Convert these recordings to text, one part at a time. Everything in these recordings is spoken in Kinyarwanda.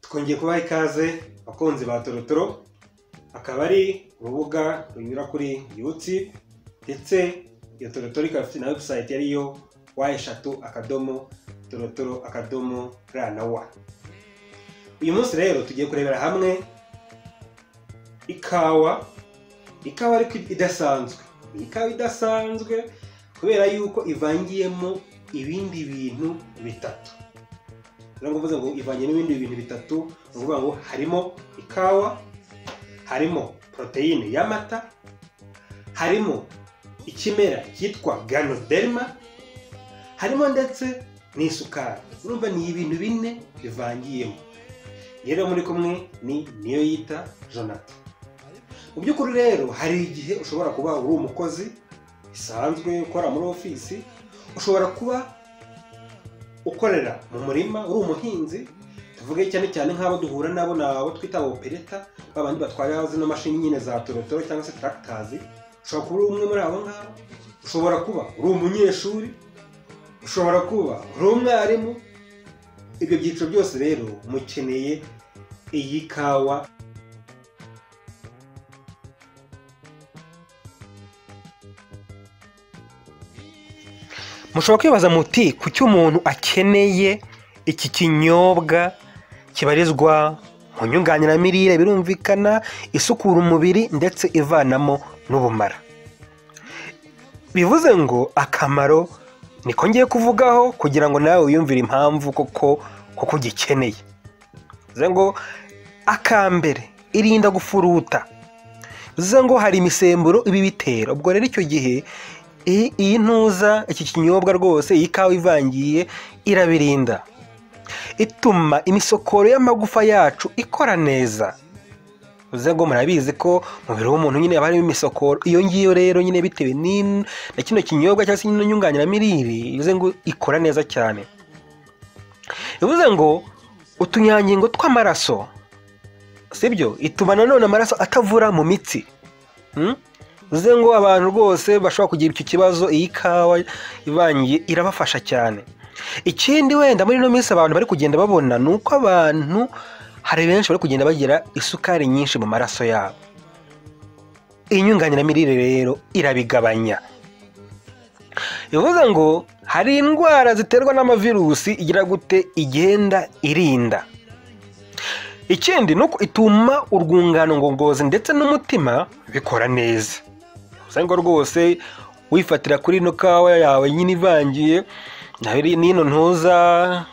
twongeye kubaha ikaze abakunzi ba torotoro akaba ari urubuga runyura kuri yutube ndetse iyo torotoro ikaba ifite na webusayiti ariyo wa eshatu akadomo torotoro akadomo ra na wa uyu munsi rero tugiye kurebera hamwe ikawa ikawa ariko idasanzwe ni ikawa idasanzwe kubera yuko ivangiyemo ibindi bintu bitatu rero mvuze ngo ivanye n'ibindi bintu bitatu ni ukuvuga ngo harimo ikawa harimo poroteyine y'amata harimo ikimera cyitwa ganoderma harimo ndetse n'isukari urumva ni ibintu bine bivangiyemo rero muri kumwe ni niyo yita jonathan mu by'ukuri rero hari igihe ushobora kuba uri umukozi bisanzwe ukora muri ofisi ushobora kuba ukorera mu murima uri umuhinzi tuvuge cyane cyane nk'abo duhura nabo ni abo twita opereta babandi batwara zino mashini nyine za torotoro cyangwa se taragitazi ushobora kuba uri umwe muri abo ngabo ushobora kuba uri umunyeshuri ushobora kuba uri umwarimu ibyo byiciro byose rero mukeneye iyi kawa mushobora kwibaza muti kuki umuntu akeneye iki kinyobwa kibarizwa mu nyunganiramirire birumvikana isukura umubiri ndetse ivanamo n'ubumara bivuze ngo akamaro niko ngiye kuvugaho kugira ngo nawe wiyumvire impamvu koko koko ugikeneye bivuze ngo akambere irinda gufuruta bivuze ngo hari imisemburo ibibitera ubwo rero icyo gihe iyi ntuza iki kinyobwa rwose iyi kawa ivangiye irabirinda ituma imisokoro y'amagufa yacu ikora neza uze ngo murabizi ko umubiri w'umuntu nyine haba harimo imisokoro iyo ngiyo rero nyine bitewe na kino kinyobwa cyangwa se nyine nyunganiramirire bivuze ngo ikora neza cyane bivuze ngo utunyangingo tw'amaraso sibyo ituma nanone amaraso atavura mu mitsi bivuze ngo abantu rwose bashobora kugira icyo kibazo iyi kawa ivangiye irabafasha cyane ikindi wenda muri ino minsi abantu bari kugenda babona ni uko abantu hari benshi bari kugenda bagira isukari nyinshi mu maraso yabo iyi nyunganiramirire rero irabigabanya bivuze ngo hari indwara ziterwa n'amavirusi igira gute igenda irinda ikindi ni uko ituma urwungano ngogozi ndetse n'umutima bikora neza usanga rwose wifatira kuri ino kawa yawe nyine ivangiye n'ino ntuza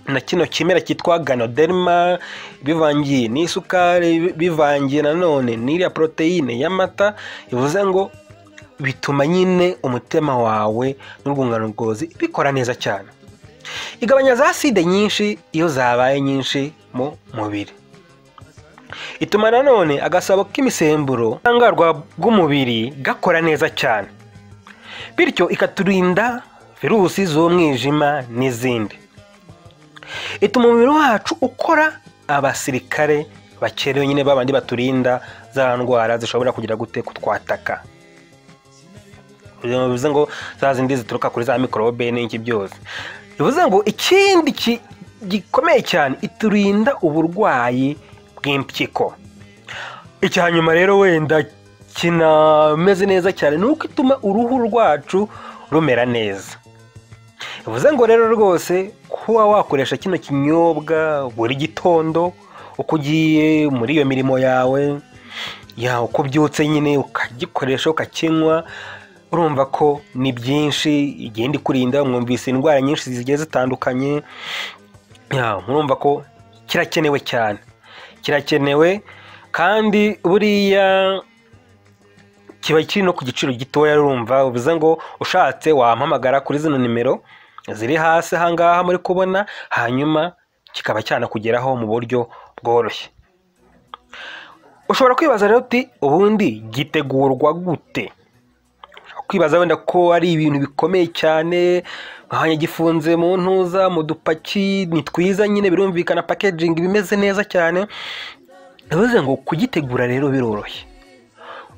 na kino kimera cyitwa ganoderma bivangiye n'isukari bivangiye nanone n'iriya poroteyine y'amata bivuze ngo bituma nyine umutima wawe n'urwungano ngogozi bikora neza cyane igabanya za side nyinshi iyo zabaye nyinshi mu mubiri ituma nanone agasabo k'imisemburo ubudahangarwa bw'umubiri gakora neza cyane bityo ikaturinda virusi z'umwijima n'izindi ituma umubiri wacu ukora abasirikare bakerewe nyine babandi baturinda za ndwara zishobora kugira gute kutwataka bivuze ngo za zindi zituruka kuri za mikorobe n'iki byose bivuze ngo ikindi gikomeye cyane iturinda uburwayi bw'impyiko icya nyuma rero wenda kinameze neza cyane ni uko ituma uruhu rwacu rumera neza bivuze ngo rero rwose kuba wakoresha kino kinyobwa buri gitondo uko ugiye muri iyo mirimo yawe yawe uko ubyutse nyine ukagikoresha ukakinywa urumva ko ni byinshi igenda ikurinda mwumvise indwara nyinshi zigiye zitandukanye murumva ko kirakenewe cyane kirakenewe kandi buriya kiba kiri no ku giciro gitoya urumva bivuze ngo ushatse wampamagara kuri zino nimero ziri hasi ahangaha muri kubona hanyuma kikaba cyanakugeraho mu buryo bworoshye ushobora kwibaza rero uti ubundi gitegurwa gute kwibaza wenda ko ari ibintu bikomeye cyane nkanya gifunze mu ntuza mu dupaki ni twiza nyine birumvikana packaging bimeze neza cyane bivuze ngo kugitegura rero biroroshye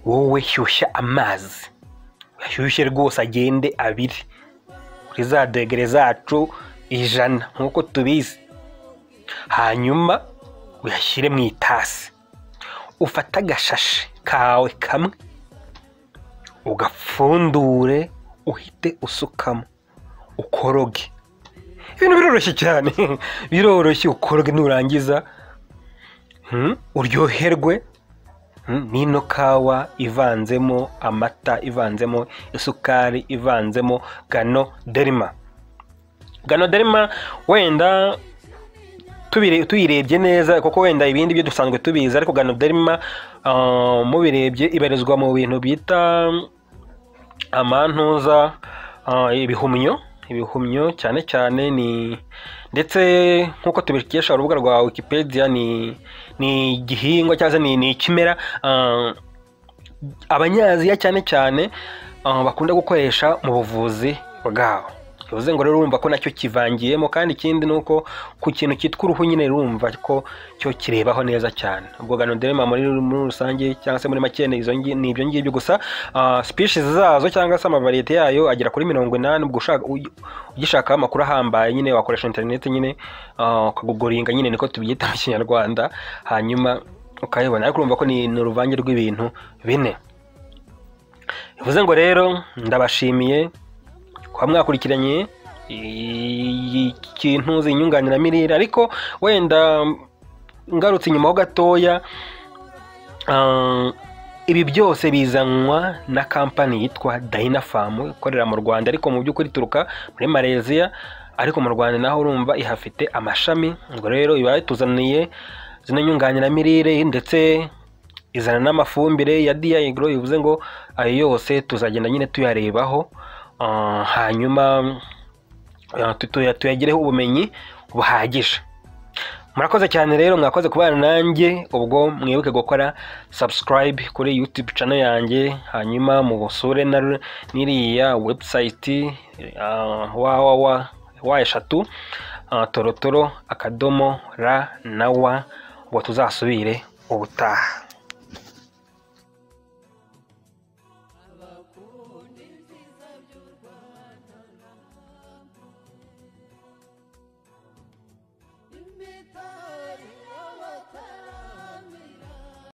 wowe shyushya amazi ashyushye rwose agende abiri kuri za degere zacu ijana nk'uko tubizi hanyuma uyashyire mu itasi ufate agashashi kawe kamwe ugapfundure uhite usukamo ukoroge ibintu biroroshye cyane biroroshye ukoroge nurangiza hmm, uryoherwe hmm, n'ino kawa ivanzemo amata ivanzemo isukari ivanzemo gano derima gano derima wenda tubire- tuyirebye neza kuko wenda ibindi byo dusanzwe tubizi ariko gano derima ah, mubirebye ibarizwa mu bintu bita mm, amantuza ah, ibihumyo ibihumyo cyane cyane ni ndetse nk'uko tubikesha urubuga rwa wikipedia ni ni igihingwa cyangwa se ni, ni ikimera ah, abanyaziya cyane cyane ah, bakunda gukoresha mu buvuzi bwabo bivuze ngo rero urumva ko nacyo kivangiyemo kandi ikindi ni uko ku kintu cyitwa uruhu nyine rumva ko cyo kirebaho neza cyane ubwo ganoderma muri muri rusange cyangwa se muri make ni izo ngi- ni ibyo ngibyo gusa species zazo cyangwa se amavariyete yayo agera kuri mirongo inani ubwo ushaka uy- ugishakaho amakuru ahambaye nyine wakoresha interineti nyine ah, ukagugoringa nyine niko tubyita mu kinyarwanda hanyuma ukayibona ariko urumva ko ni ni uruvange rw'ibintu bine bivuze ngo rero ndabashimiye kuba mwakurikiranye iyi- ikintu zinyunganiramirire ariko wenda mm, ngarutse inyuma ho gatoya ah, ibi byose bizanwa na kampani yitwa Dynafarm ikorera mu Rwanda ariko mu by'ukuri ituruka muri Malaysia ariko mu Rwanda naho urumva ihafite amashami ngo rero iba ituzaniye zino nyunganiramirire ndetse izana n'amafumbire ya DI Agro bivuze ngo ayo yose tuzagenda nyine tuyarebaho Ah, hanyuma ah, tu- tuya- tuyagireho ubumenyi buhagije murakoze cyane rero mwakoze kubana nanjye ubwo mwibuke gukora subscribe kuri youtube channel yanjye hanyuma mubusure na- n'iriya website wawawa wa eshatu ah, torotoro akadomo ra na wa ngo tuzasubire ubutaha